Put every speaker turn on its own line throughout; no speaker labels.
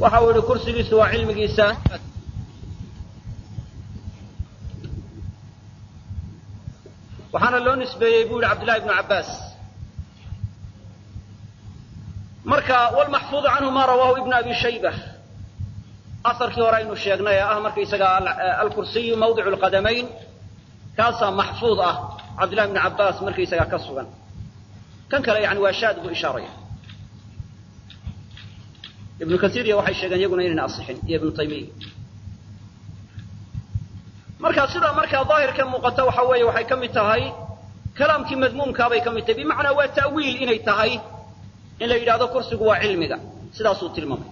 waxa uu yihi kursigiisu waa cilmigiisa waxaana loo nisbeeyey buu yihi cabdillahi ibnu cabbaas marka wlmaxfuudu canhu ma rawaahu ibnu abi shayba asarkii hore aynu sheegnay ee ah markaysaga alkursiyu mawdicu lqadamayn kaasaa maxfuud ah cabdillahi ibnu cabbaas markaysaga ka sugan kan kale yani waa shaad buu ishaaraya ibnu kasiiriya waxay sheegeen iyaguna inayna asixin iyo ibnu taymiya marka sidaa markaa daahirka muuqata waxa weeye waxay ka mid tahay kalaamkii madmuumkaabay ka mid tahay bimacnaa waa ta'wiil inay tahay in la yidhahdo kursigu waa cilmiga sidaasuu tilmaamay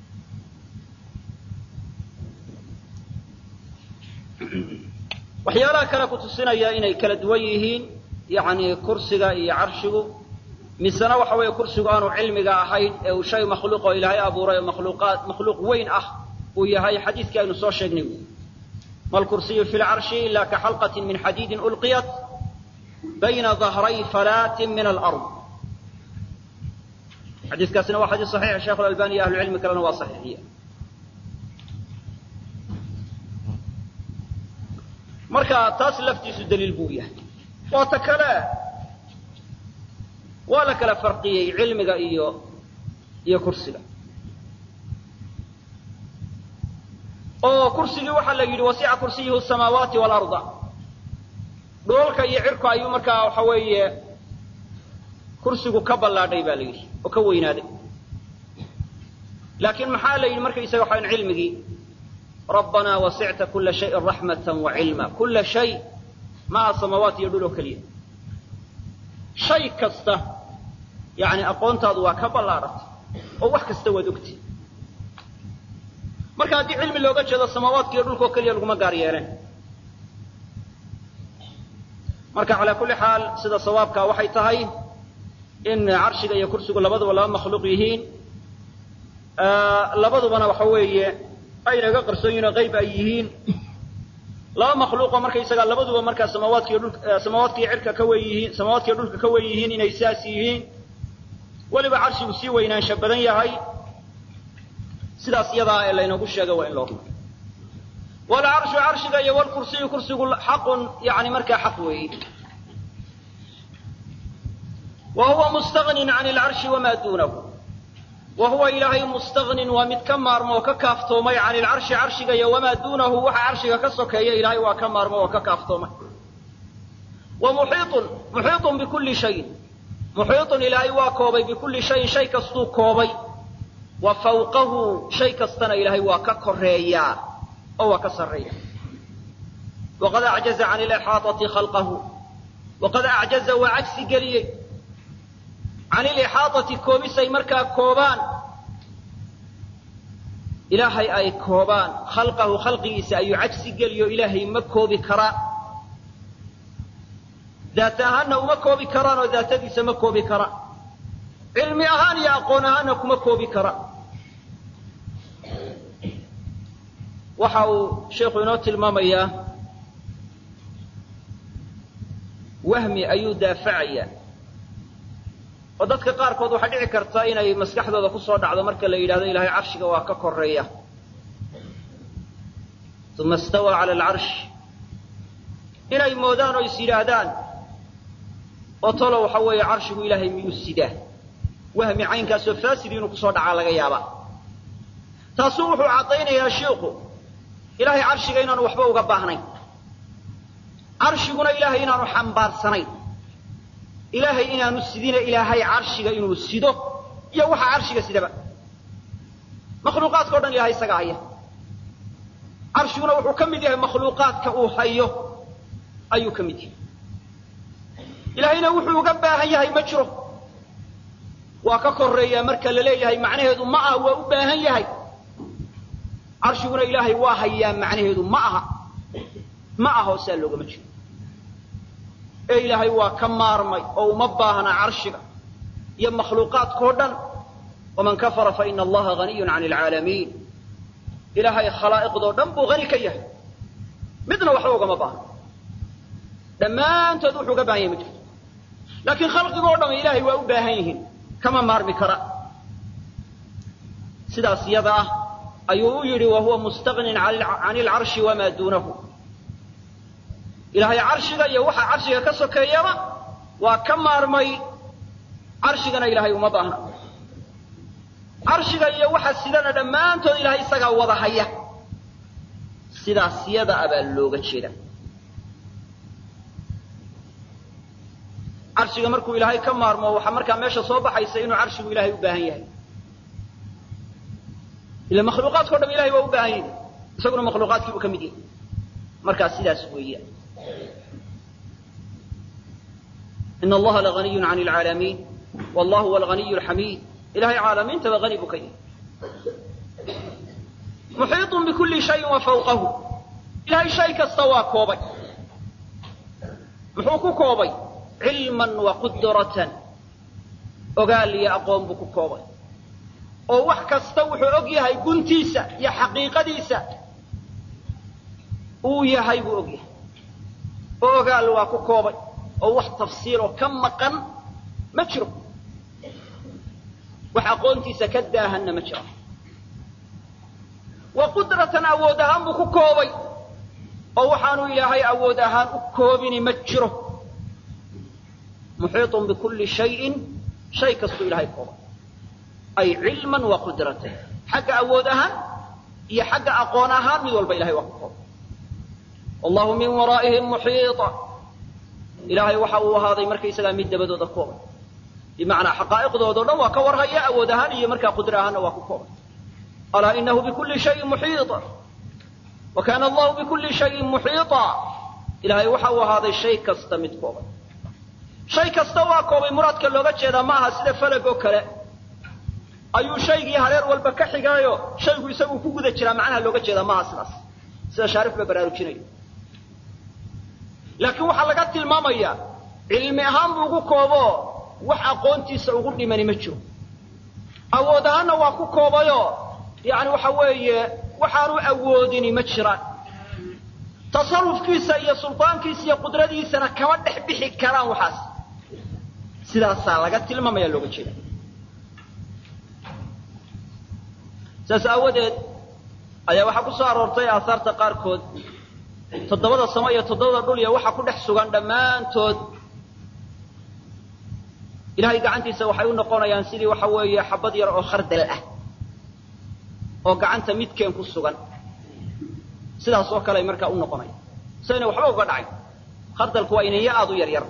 waxyaalaha kale ku tusinaya inay kala duwan yihiin yani kursiga iyo carshigu misena waxa weeye kursigu aanu cilmiga ahayn ee uu shay makhluuq oo ilaahay abuuray oo makhluuqaad makhluuq weyn ah uu yahay xadiiskii aynu soo sheegnay wy ma lkursiyu fi lcarshi ila ka xalqatin min xadiidin ulqiyat bayna dahray falaatin min alard xadiiskaasina waa xadiis saxiix sheekh alalbani iyo ahlucilmi kalena waa saxiixiye marka taas laftiisu daliil buu yahay waa ta kale waa la kala farqiyey cilmiga iyo iyo kursiga oo kursigii waxaa la yidhi wasica kursiyuhu samaawaati waalarda dhoolka iyo cirku ayuu markaa waxa weeye kursigu ka ballaadhay baa la yidhi oo ka weynaaday laakiin maxaa la yidhi markaysaga waxaan cilmigii rabbanaa wasicta kula shayin raxmatan wa cilma kula shay maaha samaawaat iyo dhul oo keliya shay kasta yani aqoontaadu waa ka ballaadhatay oo wax kasta waad ogtay marka haddii cilmi looga jeedo samaawaadka iyo dhulka oo keliya laguma gaar yeeleen marka calaa kulli xaal sida sawaabka waxay tahay in carshiga iyo kursigu labaduba laba makhluuq yihiin labadubana waxa weeye aynaga qarsoon yihin oo qayb ay yihiin laba makhluuqoo markaysaga labaduba markaa samaawaadkiiyo dhulka samaawaadkiiyo cirka ka wen yihiin samaawaadkiiyo dhulka ka wen yihiin inay saas yihiin weliba carshigu sii weynaansha badan yahay sidaas iyadaa ee laynagu sheegay waa in loo rumayo walcarshu carshiga iyo walkursiyu kursigu xaqun yani markaa xaq weeyi wa huwa mustagnin can alcarshi wamaa duunahu wa huwa ilaahay mustagnin waa mid ka maarmo oo ka kaaftoomay can ilcarshi carshiga iyo wamaa duunahu waxa carshiga ka sokeeya ilaahay waa ka maarmo oo ka kaaftoomay wa muxiiun muxiiun bikulli shayin muxiiun ilaahay waa koobay bikulli shayin shay kastuu koobay wa fawqahu shay kastana ilaahay waa ka koreeyaa oo waa ka sarreeya waqad acjaza can ilixaaati khalqahu waqad acjaza waa cagsi geliyey can ilixaaati koobisay markaa koobaan ilaahay ay koobaan khalqahu khalqigiisa ayuu cagsi geliyo ilaahay ma koobi karaan daat ahaanna uma koobi karaan oo daatadiisa ma koobi karaan cilmi ahaan iyo aqoon ahaanna kuma koobi karaan waxa uu sheikhu inoo tilmaamayaa wahmi ayuu daafacayaa oo dadka qaarkood waxaa dhici karta inay maskaxdooda ku soo dhacdo marka la yidhahdo ilaahay carshiga waa ka koreeya uma istawaa cala alcarsh inay moodaan oo is yidhaahdaan oo tolo waxa weeye carshigu ilaahay miyuu sidaa wahmi caynkaasoo faasidi inuu kusoo dhacaa laga yaabaa taasuu wuxuu caddaynayaa shiiku ilaahay carshiga inaanu waxba uga baahnayn carshiguna ilaahay inaanu xambaarsanayn ilaahay inaanu sidina ilaahay carshiga inuu sido iyo waxa carshiga sidaba makhluuqaadka o dhan ilahay isaga haya carshiguna wuxuu ka mid yahay makhluuqaadka uu hayo ayuu ka mid yahay ilaahayna wuxuu uga baahan yahay ma jiro waa ka koreeyaa marka la leeyahay macnaheedu ma aha waa u baahan yahay carshiguna ilaahay waa hayaa macnaheedu ma aha ma ahoo saa loogama jiro ee ilaahay waa ka maarmay oo uma baahna carshiga iyo makhluuqaadkao dhan waman kafara faina allaha haniyun can alcaalamiin ilaahay khalaa'iqdoo dhan buu hani ka yahay midna waxba ugama baahna dhammaantood wuxuu uga baahan yahay ma jirto laakiin khalqigoo dhan ilaahay waa u baahan yihiin kama maarmi kara sidaas iyada ah ayuu u yidhi wa huwa mustagnin can ilcarshi wamaa duunahu ilaahay carshiga iyo waxa carshiga ka sokeeyaba waa ka maarmay carshigana ilaahay uma baahna carshiga iyo waxa sidana dhammaantood ilaahay isagaa wada haya sidaas yada a baa looga jeeda carshiga markuu ilaahay ka maarmo waxaa markaa meesha soo baxaysa inuu carshigu ilaahay u baahan yahay ila makhluuqaadkao dham ilahay waa u baahan yahay isaguna makhluuqaadkiibuu ka mid yahay markaa sidaas weeyaan in allaha laganiyu can lcaalamiin wallahu huwa alganiyu alxamiid ilahay caalamiintaba hani buu ka yahay muxiiطun bikulli shayin wa fawqahu ilahay shay kasta waa koobay muxuu ku koobay cilman wa qudratan ogaal iyo aqoon buu ku koobay oo wax kasta wuxuu og yahay guntiisa iyo xaqiiqadiisa uu yahay buu og yahay oo ogaal waa ku koobay oo wax tafsiiloo ka maqan ma jiro wax aqoontiisa ka daahanna ma jiro wa qudratan awood ahaan buu ku koobay oo waxaanu ilaahay awood ahaan u koobini ma jiro muxiiطun bikulli shayin shay kastuu ilahay koobay ay cilman wa qudratan xagga awood ahaan iyo xagga aqoon ahaan mid walba ilahay waa ku koobay wallahu min waraa'ihim muxiiطa ilaahay waxa uu ahaaday markaysagaa mid dabadooda koobay bimacnaa xaqaa'iqdoodao dhan waa ka warhaya awood ahaan iyo markaa qudra ahaanna waa ku koobay alaa inahu bikulli shayin muxiiطa wa kaana allahu bikulli shayin muxiiطa ilaahay waxa uu ahaaday shay kasta mid koobay shay kasta waa koobay muraadka looga jeedaa ma aha sida falag oo kale ayuu shaygii hareer walba ka xigaayo shaygu isagu ku guda jiraa macnaha looga jeedaa maaha sidaas sida shaarif ba baraarujinayo laakiin waxaa laga tilmaamayaa cilmi ahaan buu ugu koobo wax aqoontiisa ugu dhimani ma jiro awood ahaanna waa ku koobayoo yani waxa weeye waxaanu awoodini ma jiraan tasarufkiisa iyo suldaankiisa iyo qudradiisana kama dhex bixi karaan waxaas sidaasaa laga tilmaamaya looga jeeda saas aawadeed ayaa waxaa ku soo aroortay aahaarta qaarkood toddobada samo iyo toddobada dhul iyo waxa ku dhex sugan dhammaantood ilahay gacantiisa waxay u noqonayaan sidii waxa weeye xabad yar oo khardal ah oo gacanta midkeen ku sugan sidaas oo kale ay markaa u noqonaya sayna waxba uga dhacay khardalku waa inaya aada u yar yar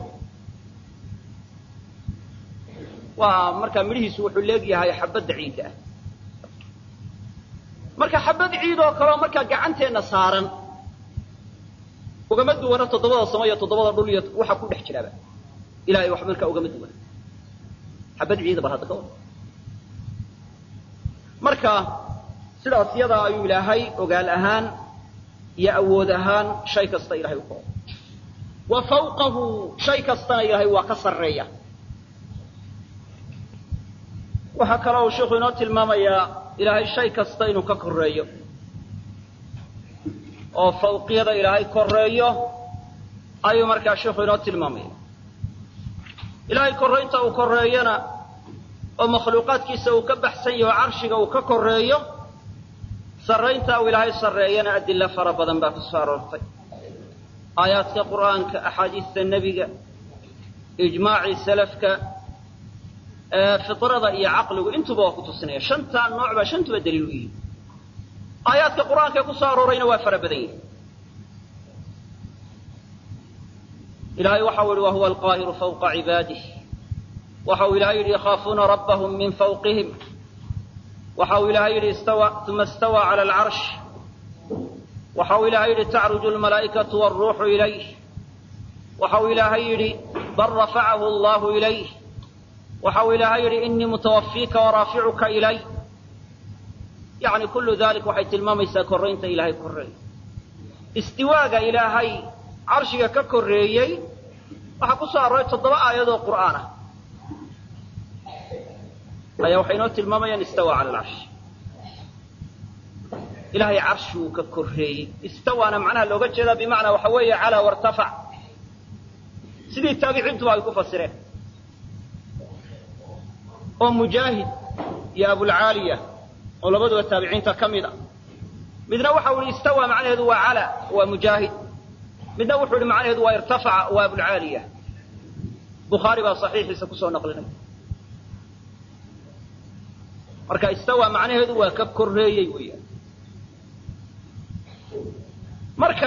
waa markaa midhihiisu wuxuu leegyahay xabadda ciidda ah marka xabad ciid oo kaleo markaa gacanteenna saaran ugama duwana toddobada samo iyo toddobada dhul iyo waxa ku dhex jiraaba ilahay wax markaa ugama duwana xabad ciida bal hadda ka wada marka sidaas yadaa ayuu ilaahay ogaal ahaan iyo awood ahaan shay kasta ilahay u kooba wa fawqahu shay kastana ilaahay waa ka sarreeya waxaa kaloo uu sheikhu inoo tilmaamayaa ilaahay shay kasta inuu ka korreeyo oo fawqiyada ilaahay korreeyo ayuu markaa sheikhu inoo tilmaamaya ilaahay korraynta uu korreeyona oo makhluuqaadkiisa uu ka baxsan yaho carshiga uu ka korreeyo sarraynta uu ilaahay sarreeyana adilla fara badan baa ku soo aroortay aayaadka qur'aanka axaadiista nebiga ijmaacii salafka fitrada iyo caqligu intuba waa ku tusinaya shantaa nooc baa shantuba daliil u yihi aayaadka qur'aanka ee ku soo aroorayna waa fara badan yihi ilahay waxau yihi wahuwa alqaahiru fawqa cibaadih waxa uu ilahay yidhi yakhaafuuna rabbahum min fawqihim waxa uu ilahay yidhi uma istawaa cala alcarsh waxa uu ilaahay yidhi tacruju almalaa'ikatu wاlruuxu ilayh waxa uu ilaahay yidhi bal rafacahu allahu ilayh waxa uu ilaahay yidhi inii mutawafiika waraaficuka ilay yani kullu dalik waxay tilmaamaysaa korraynta ilaahay korreey istiwaaga ilaahay carshiga ka korreeyey waxaa ku soo arooray toddoba aayadoo qur'aan ah ayaa waxay inoo tilmaamayaan istawa cala alcarsh ilaahay carshi uu ka korreeyey istawaana macnaha looga jeedaa bimacnaa waxa weeye calaa wartafac sidii taabiciintuba ay ku fasireen oo mujaahid iyo abulcaaliya oo labaduba taabiciinta ka mid a midna waxa u yihi istawa macnaheedu waa cala waa mujaahid midna wuxuu yihi macnaheedu waa irtafaca waa abulcaaliya bukhaari baa saxiixiisa kusoo naqlinay marka istawa macnaheedu waa ka korreeyey weeyaan marka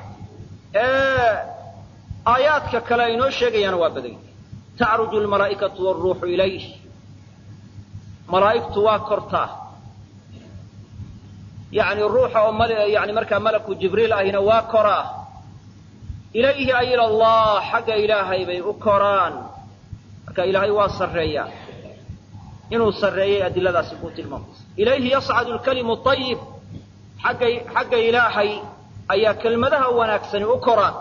aayaadka kale ay inoo sheegayaana waa badan yahay tacruju almalaa'ikatu wاlruuxu ilayh malaa'igtu waa kortaa yani ruuxa oo yani markaa malaku jibriil ahina waa koraa ilayhi ay ila allah xagga ilaahay bay u koraan marka ilaahay waa sarreeyaa inuu sarreeyay adiladaasi kuu tilmaamaysa ilayhi yascadu lkalimu ayib xagga xagga ilaahay ayaa kelmadaha wanaagsani u koraan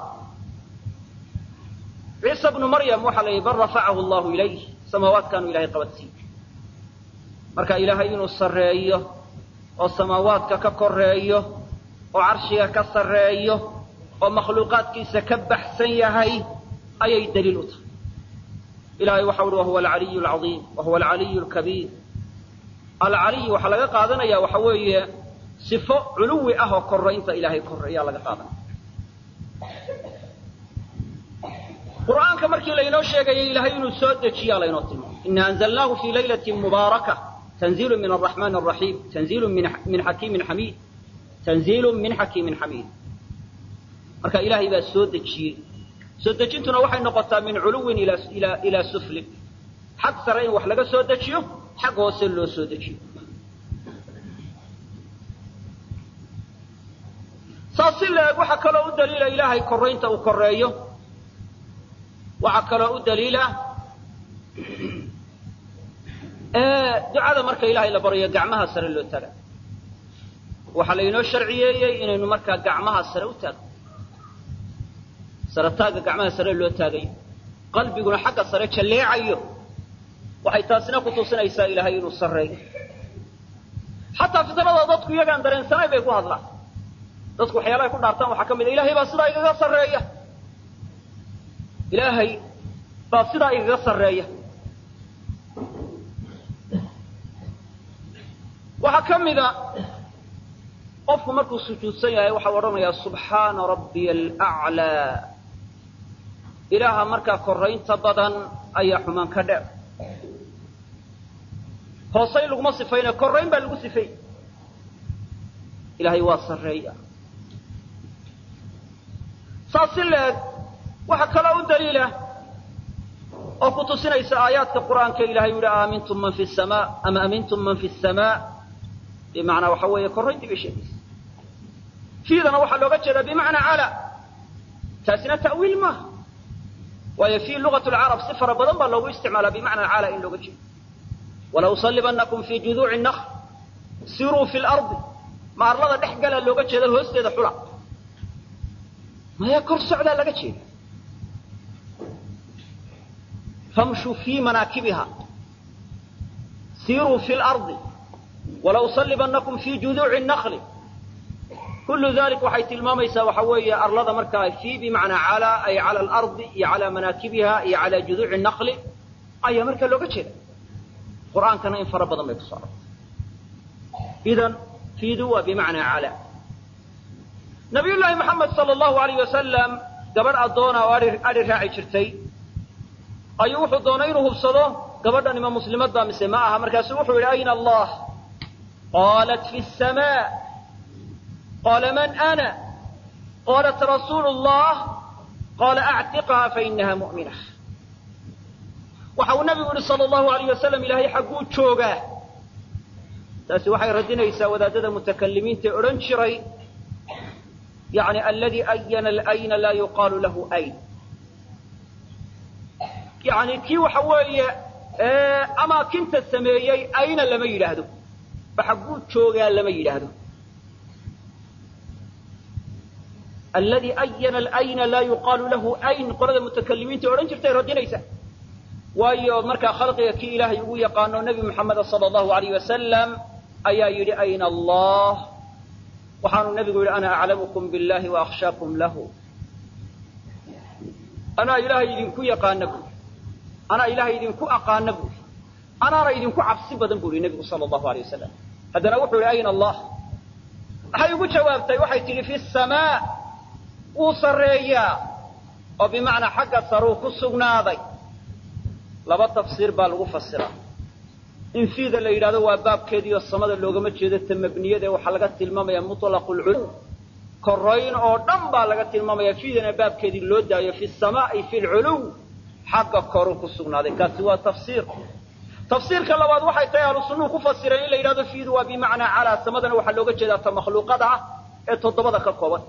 ciisa bnu maryam waxaa la yidhi bal rafacahu allahu ilayh samaawaadkaanu ilahay qabadsiiy marka ilaahay inuu sarreeyo oo samaawaadka ka koreeyo oo carshiga ka sarreeyo oo makhluuqaadkiisa ka baxsan yahay ayay daliil u tahay ilahay waxa uhi wahuwa alcaliyu alcaiim wahuwa alcaliyu alkabiir alcaliy waxaa laga qaadanaya waxa weeye sifo culuwi ah oo koraynta ilaahay koreeyaa laga qaadanaya qur'aanka markii laynoo sheegayay ilaahay inuu soo dejiyaa laynoo tilmaamay ina anzalnaahu fii laylati mubaaraka tanziilu min araxmaan araxiim tanziilu min xakiimin xamiid tanziilu min xakiimin xamiid marka ilaahay baa soo dejiyey soo dejintuna waxay noqotaa min culuwin ilaa suflin xag sare in wax laga soo dejiyo xag hoose loo soo dejiyo saas si la-eg waxaa kaloo u daliila ilaahay koraynta uu koreeyo waxaa kaloo u daliila ducada marka ilaahay la baryo gacmaha sare loo taaga waxaa laynoo sharciyeeyey inaynu markaa gacmaha sare u taagno sare taagga gacmaha sare loo taagayo qalbiguna xagga sare jalleecayo waxay taasina ku tusinaysaa ilaahay inuu sarreeyo xataa fitrada dadku iyagaan dareensanayn bay ku hadlaan dadku waxyaalahay ku dhaartaan waxaa ka mid a ilahay baa sidaa igaga sarreeya ilaahay baa sidaa igaga sarreeya waxaa ka mida qofku markuu sujuudsan yahay waxau odhanayaa subxaana rabbiya alaclaa ilaaha markaa koraynta badan ayaa xumaan ka dheer hoosay laguma sifaynayo korayn baa lagu sifay ilaahay waa sarreeya saas si leeg waxaa kaloo u daliila oo ku tusinaysa aayaadka qur'aanka ilahay u yihi aamintum man fi samaa ama amintum man fi samaa bimacnaa waxa weeye korayntii bay sheegaysa fiidana waxaa looga jeedaa bimacnaa cala taasina ta'wiil maaha waayo fii lugat lcarab si fara badan baa loogu isticmaalaa bimacnaa cala in looga jeedo walausalibanakum fii juduuci nakl siruu fi lardi ma arlada dhex galaa looga jeeda hoosteeda xula maya kor socdaa laga jeeda famshuu fii manaakibiha siruu fi lardi walausalibanakum fii juduuci nakli kullu dalik waxay tilmaamaysaa waxa weeye arlada markaa fii bimacnaa cala ay cala alardi iyo calaa manaakibiha iyo calaa juduuci nakli ayaa markaa looga jeeda qur'aankana in fara badan bay ku soo arortay idan fiidu waa bimacnaa cala nabiy llaahi maxamed sala allahu alayh wasalam gabadh addoona oo adhi raaci jirtay ayuu wuxuu doonay inuu hubsado gabadhan ima muslimadda mise ma aha markaasuu wuxuu yidhi ayna allah qaalat fi samaa qaala man ana qaalat rasuulu llah qaala actiqha fainaha mu'mina waxa uu nabigu yihi sala allahu alayh wasalam ilaahay xagguu joogaa taasi waxay radinaysaa wadaadada mutakalimiinta odhan jiray yani aladi ayana alayna laa yuqaalu lahu ayn yani kii waxa weeye amaakinta sameeyey ayna lama yidhaahdo ba xagguu joogaa lama yidhaahdo aladi ayana alayna laa yuqaalu lahu ayn qolada mutakalimiinta odhan jirtay radinaysa waayo markaa khalqiga kii ilaahay ugu yaqaano nebi moxameda sala allahu alayh wasalam ayaa yidhi ayna allah waxaanu nebigu yidhi ana aclamukum billahi wa akhshaakum lahu anaa ilaahay idinku yaqaana buuri anaa ilaahay idinku aqaana buuri anaana idinku cabsi badan bu yihi nebigu sala allahu alay wasalam haddana wuxuu yihi ayna allah waxay ugu jawaabtay waxay tidhi fi samaa wuu sarreeyaa oo bimacnaa xagga saruu ku sugnaaday laba tafsiir baa lagu fasiraa in fiida la yidhahdo waa baabkeediioo samada loogama jeedo ta mabniyada ee waxaa laga tilmaamaya mutlaqu lculuw korayn oo dhan baa laga tilmaamaya fiidana baabkeedii loo daayo fi samaa ay fi lculuw xagga koruu ku sugnaaday kaasi waa tafsiir tafsiirka labaad waxay tahay ahlu sunnuhu ku fasireen in la yidhahdo fiidu waa bimacnaa calaa samadana waxaa looga jeedaa ta makhluuqada ah ee toddobada ka kooban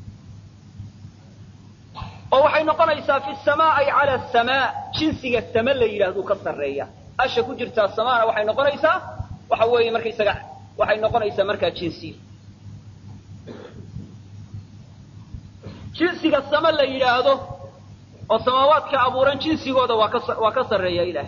oo waxay noqonaysaa fi samaa ay cala samaa jinsiga sama la yidhahduu ka sarreeya asha ku jirtaa samaana waxay noqonaysaa waxa weeye markaysaga waxay noqonaysaa markaa jinsiya jinsiga sama la yidhaahdo oo samaawaadka abuuran jinsigooda waa ka waa ka sarreeya ilaahay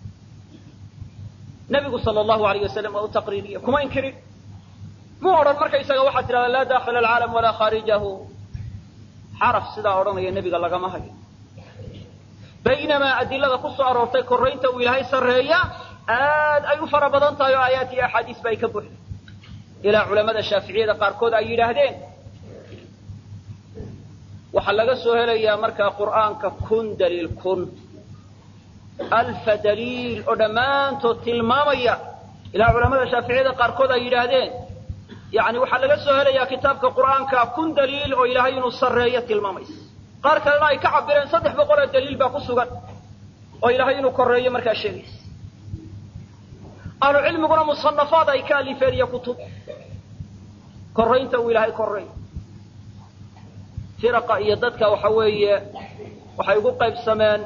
nabigu sala allahu alayh wasalam waa u taqriiriya kuma inkirin mu odhan markaysaga waxaad tidhahdaa laa dakhila alcaalam walaa khaarijahu xaraf sidaa odhanaya nebiga lagama hayo baynamaa adilada ku soo aroortay korraynta uu ilaahay sarreeya aad ay u fara badan tahay oo aayaat iyo axaadiis ba ay ka buuxda ilaa culamada shaaficiyada qaarkood ay yidhaahdeen waxaa laga soo helayaa markaa qur'aanka kun daliil kun alfa daliil oo dhammaantood tilmaamaya ilaa culamada shaaficiyada qaarkood ay yidhaahdeen yani waxaa laga soo helayaa kitaabka qur'aanka kun daliil oo ilaahay inuu sarreeyo tilmaamaysa qaar kalena ay ka cabireen saddex boqoloo daliil baa ku sugan oo ilaahay inuu korreeyo markaa sheegaysa ahlu cilmiguna musanafaad ay ka alifeen iyo kutub korraynta uu ilaahay korreeyo firaqa iyo dadka waxa weeye waxay ugu qaybsameen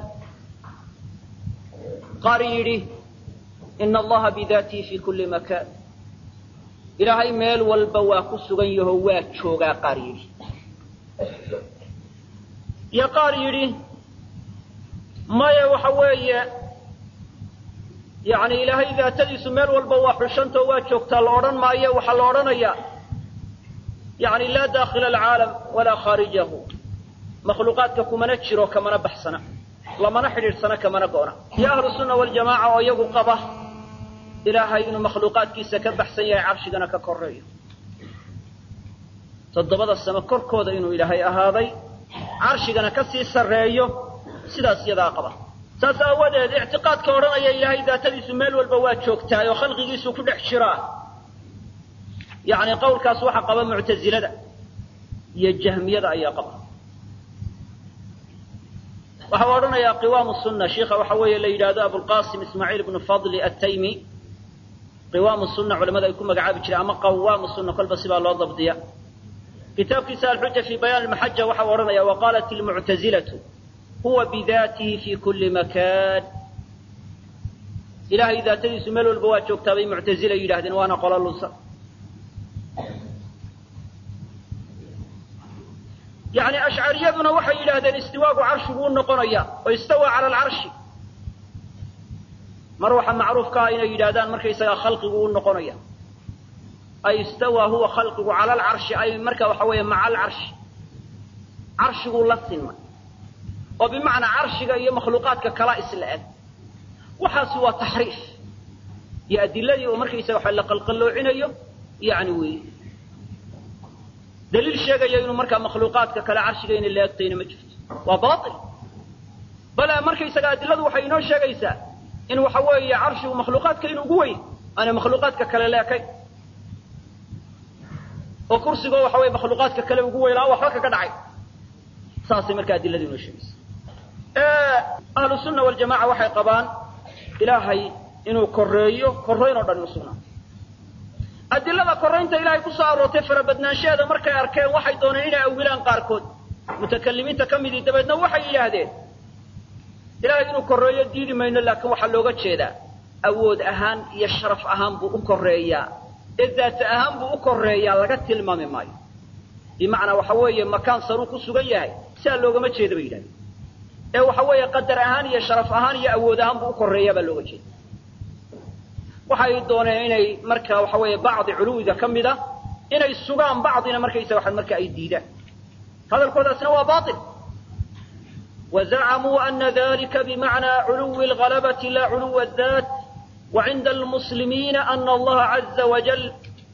qaar yidhi ina allaha bidaatihi fi kulli makaan ilaahay meel walba waa ku sugan yaho waa joogaa qaar yidhi iyo qaar yidhi maya waxa weeye yani ilaahay daatadiisu meel walba waa xushantao waa joogtaa la odhan maayo waxaa la odhanayaa yani laa dakhila alcaalam walaa khaarijahu makhluuqaadka kumana jiro kamana baxsana lamana xidhiidhsana kamana go'na iyo ahlu sunna waljamaaca oo iyagu qaba ilaahay inuu makhluuqaadkiisa ka baxsan yahay carshigana ka koreeyo toddobada samo korkooda inuu ilaahay ahaaday carshigana ka sii sarreeyo sidaas iyadaa qaba saas aawadeed ictiqaadka odhanaya ilaahay daatadiisu meel walba waa joogtahay oo khalqigiisu ku dhex jiraa yani qawlkaas waxaa qaba muctazilada iyo jahmiyada ayaa qaba waxa u odhanayaa qiwaamu sunna shiikha waxa weeye la yidhahdo abulqasim ismaaciil ibnu fadli attaymi qiwaamu sunna culamada ay ku magacaabi jireen ama qawaamu sunna kolba sibaa loo dabdiya kitaabkiisa alxuja fi bayaan almaxaja waxa u odhanaya waqaalat ilmuctazilatu huwa bidaatihi fi kulli makaan ilahay daatadiisu meel walba waa joogtaa bay muctazila yidhahdeen waana qolo lunsan yani ashcariyaduna waxay yidhaahdeen istiwaagu carshigu u noqonaya oo istawa cala alcarshi mar waxa macruufka ah inay yidhahdaan markaysagaa khalqigu u noqonaya ay istawa huwa khalqigu cala alcarshi ay marka waxa weeye maca alcarshi carshiguu la sinmay oo bimacnaa carshiga iyo makhluuqaadka kala isla eg waxaasi waa taxriif iyo adiladii oo markaysaga waxa la qalqalloocinayo yani weeye daliil sheegaya inuu markaa makhluuqaadka kale carshiga inay la egtayna ma jirto waa bail bale markaysaga adiladu waxay inoo sheegaysaa in waxa weeye carshigu makhluuqaadka inuu ugu weyn aanay makhluuqaadka kale la ekayn oo kursigoo waxa weye makhluuqaadka kale ugu weynaa waxba kaga dhacay saasay markaa adiladu inoo sheegaysa ahlu sunna waljamaca waxay qabaan ilaahay inuu koreeyo korrayn oo dhan inu sugnaa adilada korraynta ilaahay ku soo aroortay farabadnaanshaheeda markay arkeen waxay dooneen inay awilaan qaarkood mutakalimiinta ka midii dabeedna waxay yidhaahdeen ilaahay inuu korreeyo diidi mayno laakiin waxaa looga jeedaa awood ahaan iyo sharaf ahaan buu u korreeyaa ee daata ahaan buu u korreeyaa laga tilmaami maayo bimacnaa waxa weeye makaan saruu ku sugan yahay siaa loogama jeeda bay yidhahdeen ee waxa weeye qadar ahaan iyo sharaf ahaan iyo awood ahaan buu u korreeyaa baa looga jeeda waxay dooneen inay marka waxa weeye bacdi culuwiga ka mid a inay sugaan bacdina markaysaga waxa marka ay diidaan hadalkoodaasna waa bail wazacamuu ana dalika bimacnaa culuwi algalabati la culuwa daat وعند المسلمين أن الله عز وجل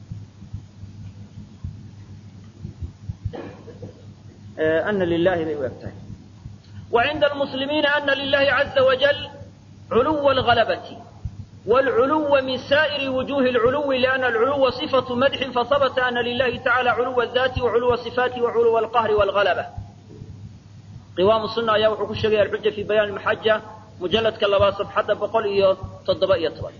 أن لله وعند المسلمين أن لله عز وجل علو الغلبة والعلو من سائر وجوه العلو لأن العلو صفة مدح فثبت أن لله تعالى علو الذات وعلو الصفات وعلو القهر والغلبة قوام السنة يا وحكو الشريعة الحجة في بيان المحجة مجلد كاللباس صفحة بقول إياه تضبئية طبعا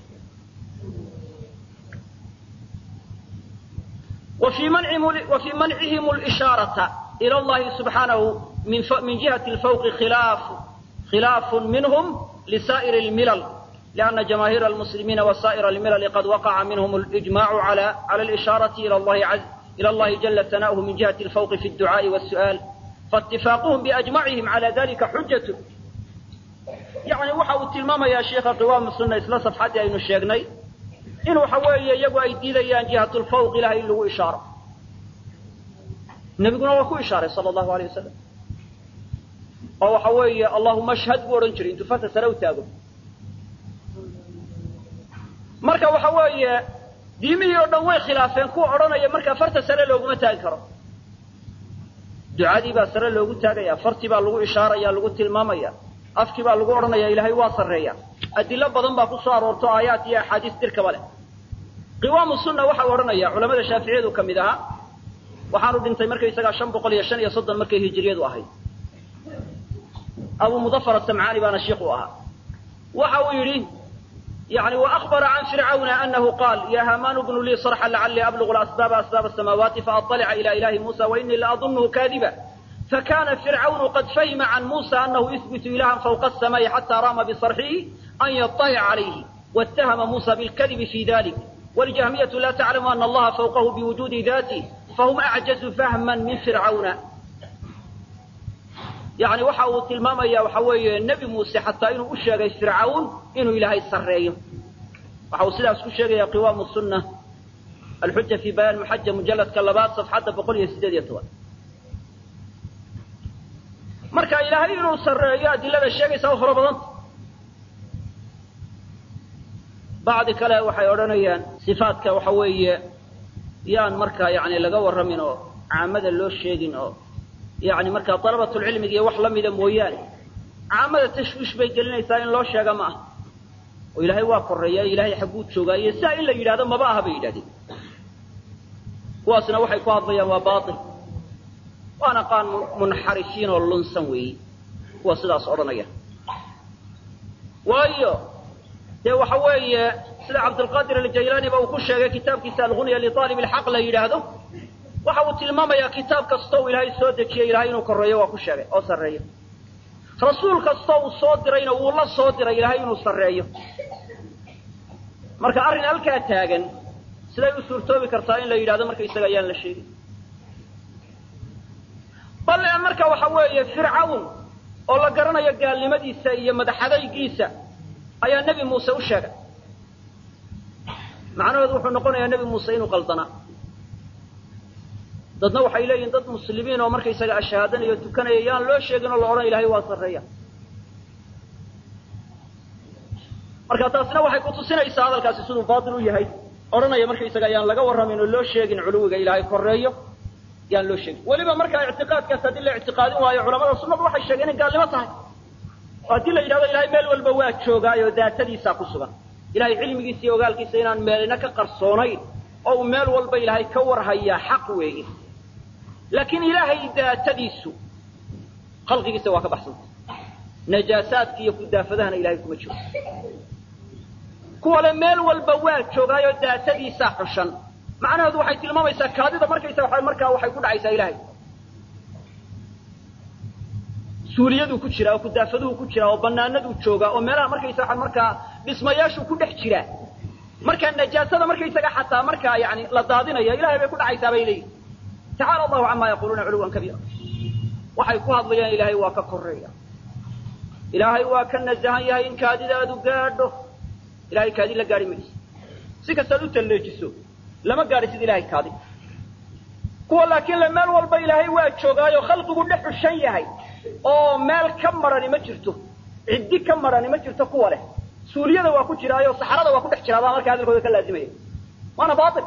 وفي منعهم وفي منعهم الإشارة إلى الله سبحانه من من جهة الفوق خلاف خلاف منهم لسائر الملل لأن جماهير المسلمين وسائر الملل قد وقع منهم الإجماع على على الإشارة إلى الله عز إلى الله جل ثناؤه من جهة الفوق في الدعاء والسؤال فاتفاقهم بأجمعهم على ذلك حجة يعني waxa uu tilmaamayaa sheekha qiwaam sunna isla safxadii aynu sheegnay in waxa weeye iyagu ay diidayaan jihatul fawq ilahay in lagu ishaaro nabiguna waa ku ishaaray sala allahu alay wasalam oo waxa weeye allahuma ashhad buu odhan jiray intuu farta sare u taago marka waxa weeye diimihii oo dhan way khilaafeen kuwa odhanaya markaa farta sare looguma taagi karo ducadii baa sare loogu taagaya fartii baa lagu ishaaraya lagu tilmaamaya afkii baa lagu odhanaya ilaahay waa sarreeya adilo badan baa ku soo aroorto aayaat iyo axaadiis dirkaba leh qiwaamu sunna waxa uu odhanaya culamada shaaficiyadu ka mid ahaa waxaanu dhintay markaysagaa shan boqol iyo shan iyo soddon markay hijiriyadu ahayd abu mudafar asamcaani baana shiikh u ahaa waxa uu yidhi يعني وأخبر عن فرعون أنه قال يا هامان ابن لي صرحا لعلي أبلغ الأسباب أسباب السماوات فأطلع إلى إله موسى وإني لأظنه كاذبا فكان فرعون قد فهم عن موسى أنه يثبت إلها فوق السماء حتى رام بصرحه أن يطلع عليه واتهم موسى بالكذب في ذلك والجهمية لا تعلم أن الله فوقه بوجود ذاته فهم أعجز فهما من فرعون يعني waxa uu tilmaamaya waxa weeye nebi muuse xataa inuu u sheegay fircawn inuu ilaahay sarreeyo waxa uu sidaas ku sheegaya qiwaamu sunna alxuja fi bayaan muxaja mujalladka labaad safxadda boqol iyo sideed iyo toban marka ilaahay inuu sarreeyo adilada sheegaysa u fara badanta bacdi kale waxay odhanayaan sifaadka waxa weeye yaan markaa yani laga warramin oo caamada loo sheegin oo yani markaa dalabatulcilmiga iyo wax la mida mooyaane caamada tashwiish bay gelinaysaa in loo sheega ma aha oo ilaahay waa korreeya ilaahay xagguu joogaa iyo sidaa in la yidhahdo maba aha bay yidhahdeen kuwaasna waxay ku hadlayaan waa baatil waana qaan munxarifiin oo lunsan weeyi kuwa sidaas odhanaya waayo dee waxa weeye sida cabdulqaadir aljaylaani ba uu ku sheegay kitaabkiisa algunya liaalib ilxaq la yidhaahdo waxa uu tilmaamayaa kitaab kastoo uu ilaahay soo dejiyey ilahay inuu korreeyo waa ku sheegay oo sarreeyo rasuul kastoo uu soo dirayna wuu la soo diray ilaahay inuu sarreeyo marka arrin halkaa taagan siday u suurtoobi kartaa in la yidhahdo marka isaga ayaan la sheegin bal marka waxa weeye fircawn oo la garanayo gaalnimadiisa iyo madaxadaygiisa ayaa nebi muuse u sheegay macnaheedu wuxuu noqonayaa nebi muuse inuu qaldanaa dadna waxay leeyihin dad muslimiin oo markaysaga ashhaadanayo tukanaya yaan loo sheegin oo la odhan ilahay waa sarreeya marka taasina waxay kutusinaysaa hadalkaasi siduu baatil u yahay odhanaya markaysaga yaan laga warramin oo loo sheegin culuwiga ilaahay korreeyo yaan loo sheegin weliba markaa ictiqaadkaas haddii la ictiqaadin waayo culamada sunnadu waxay sheegeen inay gaalnimo tahay oo haddii la yidhahdo ilahay meel walba waa joogaayoo daatadiisaa ku sugan ilahay cilmigiisa iyo ogaalkiisa inaan meelina ka qarsoonayn oo uu meel walba ilaahay ka warhayaa xaq weeye laakiin ilaahay daatadiisu khalqigiisa waa ka baxsanta najaasaadka iyo kudaafadahana ilahay kuma jiro kuwale meel walba waa joogaayoo daatadiisaa xushan macnaheedu waxay tilmaamaysaa kaadida markaysa waa markaa waxay ku dhacaysaa ilahay suuliyaduu ku jiraa oo kudaafaduhu ku jiraa oo banaanaduu joogaa oo meelaha markaysa waa markaa dhismayaashuu ku dhex jiraa markaa najaasada markaysaga xataa markaa yani la daadinaya ilahay bay ku dhacaysaa bay leeyihin tacala allahu camaa yaquluuna culuwan kabiira waxay ku hadlayaan ilaahay waa ka koreeya ilaahay waa ka nasahan yahay in kaadidaadu gaadho ilahay kaadi la gaadhi mayso si kastaad u talleejiso lama gaadhisid ilahay kaadi kuwa laakiin le meel walba ilaahay waa joogaayo khalqigu dhex xushan yahay oo meel ka marani ma jirto ciddi ka marani ma jirto kuwa leh suuliyada waa ku jiraayo saxarada waa ku dhex jiraa baa marka hadalkooda ka laazimaya waana baatil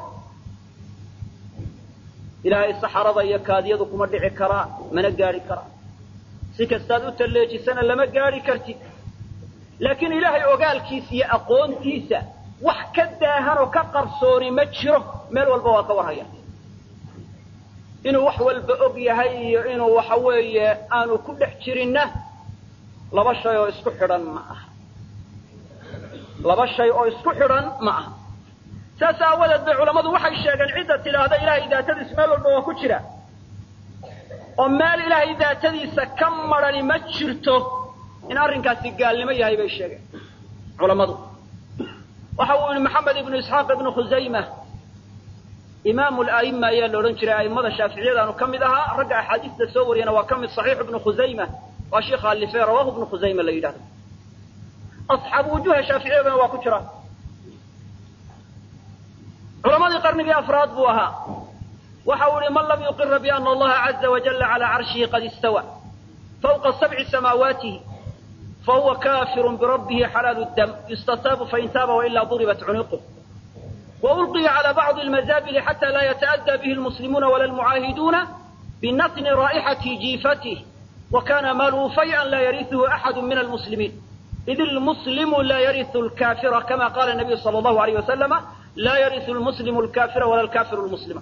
ilaahay saxarada iyo kaadiyadu kuma dhici karaa mana gaadhi karaa si kastaad u talleejisana lama gaadhi kartid laakiin ilaahay ogaalkiisa iyo aqoontiisa wax ka daahan oo ka qarsooni ma jiro meel walba waa ka warhaya inuu wax walba og yahay iyo inuu waxa weeye aanu ku dhex jirinna laba shay oo isku xidhan ma aha laba shay oo isku xidhan ma aha saas aawadeed bay culammadu waxay sheegeen cidda tidhaahda ilaahay daatadiisa meel walba waa ku jira oo meel ilaahay daatadiisa ka madrhani ma jirto in arrinkaasi gaalnimo yahay bay sheegeen culammadu waxa uu yihi maxamed ibnu isxaaq ibnu khusayma imaamu la'ima ayaa la odhan jiray a'immada shaaficiyadaanu ka mid ahaa ragga axaadiista soo wariyana waa ka mid saxiix ibnu khusayma waa sheikha alife rawahu ibnu khusayma la yidhahdo asxaabu wujuha shaaficiyadana waa ku jira culamadii qarnigii afraad buu ahaa waxa uu yihi man lam yuqira biana allaha caza wajala cala carshihi qad istawa fawqa sabci samaawaatihi fahuwa kafirun birabbihi xalaalu dam yustataabu fain taaba wailaa duribat cunuquh وألقي على بعض المزابل حتى لا يتأذى به المسلمون ولا المعاهدون بنتن رائحة جيفته وكان ماله فيئا لا يرثه أحد من المسلمين إذ المسلم لا يرث الكافر كما قال النبي صلى الله عليه وسلم لا يرث المسلم الكافر ولا الكافر المسلم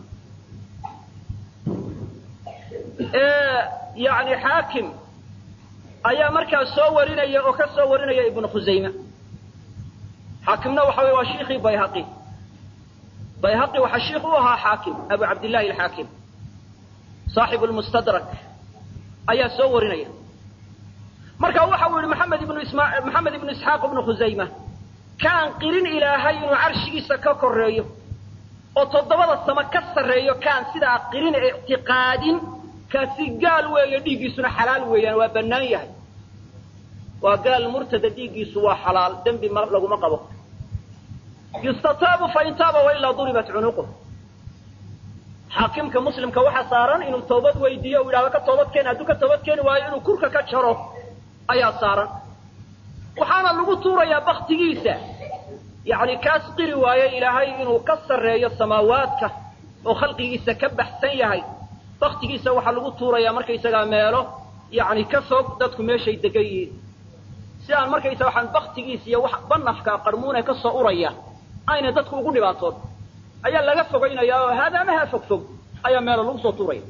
إيه يعني حاكم أيا مركز صورنا يا أو كصورنا يا ابن خزيمة حاكمنا وحوي وشيخي بيهقي bayhaqi waxaa shiikh u ahaa xaakim abu cabdillahi alxaakim saaxibu lmustadrak ayaa soo warinaya marka waxa uu yihi maxamed ibnu isma maxamed ibnu isxaaq ibnu khusayma kaan qirin ilaahay inuu carshigiisa ka koreeyo oo toddobada samo ka sarreeyo kaan sidaa qirin ictiqaadin kaasi gaal weeye dhiiggiisuna xalaal weeyaan waa bannaan yahay waa gaal murtada dhiiggiisu waa xalaal dembi ma laguma qabo yustataabu fain taaba wailaa duribat cunuquh xaakimka muslimka waxa saaran inuu toobad weydiiyo u yidhahdo ka toobad keeni hadduu ka toobad keeni waayo inuu kurka ka jaro ayaa saaran waxaana lagu tuurayaa baktigiisa yacni kaas qiri waayo ilaahay inuu ka sarreeyo samaawaadka oo khalqigiisa ka baxsan yahay baktigiisa waxaa lagu tuurayaa markaysagaa meelo yacni ka fog dadku meeshay degan yihiin si aan markaysaga waxaan baktigiisa iyo wax banafka qarmuune ka soo uraya ayna dadku ugu dhibaatoon ayaa laga fogaynaya oo haadaamaha fog fog ayaa meelo lagu soo tuuraya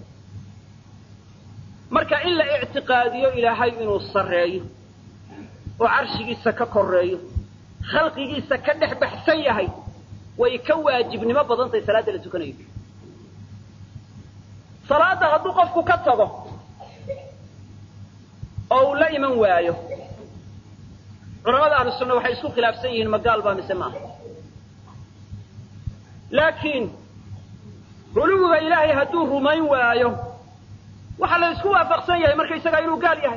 marka in la ictiqaadiyo ilaahay inuu sarreeyo oo carshigiisa ka koreeyo khalqigiisa ka dhex baxsan yahay way ka waajibnimo badan tahay salaadda la tukanayo salaadda hadduu qofku ka tago oo uu la iman waayo culamada ahlu sunna waxay isku khilaafsan yihiin ma gaal baa mise maaha laakiin ruluwiga ilaahay hadduu rumayn waayo waxaa la isku waafaqsan yahay markaysagaa inuu gaal yahay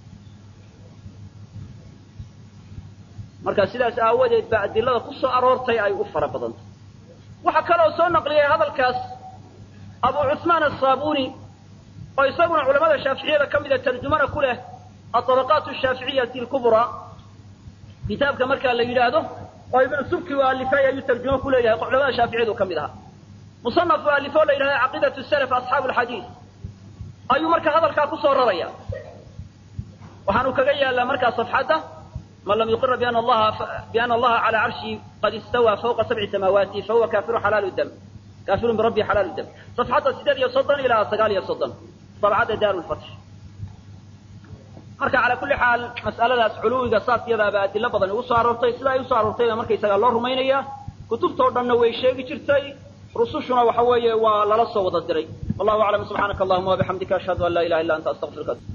marka sidaas aawadeed baa adilada ku soo aroortay ay u fara badantay waxaa kaloo soo naqliyay hadalkaas abu cusmaan asaabuni oo isaguna culamada shaaficiyada ka mida tarjumana ku leh aطabaqaat shaaficiyati lkubraa kitaabka markaa la yidhaahdo oo ibnu subki u alifay ayuu tarjumo ku leeyahay culamada shaaficiyadu ka mid ahaa musanaf u alifo la yidhahdo caqiidatu salaf asxaabu alxadiid ayuu marka hadalkaa ku soo raraya waxaanu kaga yaallaa markaa safxadda man lam yuqira biana allaha biana allaha cala carshi qad istawa fawqa sabci samaawaati fahuwa kaafiru xalaalu dam kaafirun birabbi xalaalu dam safxadda sideed iyo soddon ilaa sagaal iyo soddon dabcadda daaru lfatx marka calaa kulli xaal mas'aladaas culuwiga saas iyadaaba adilo badan ugu soo aroortay sida ay usoo aroortayba markaysagaa loo rumaynaya kutubtao dhanna way sheegi jirtay rusushuna waxa weeye waa lala soo wada diray wallahu aclam subxaanaka allahuma wabixamdika ashhadu an laa ilaha illa anta astaqfiruka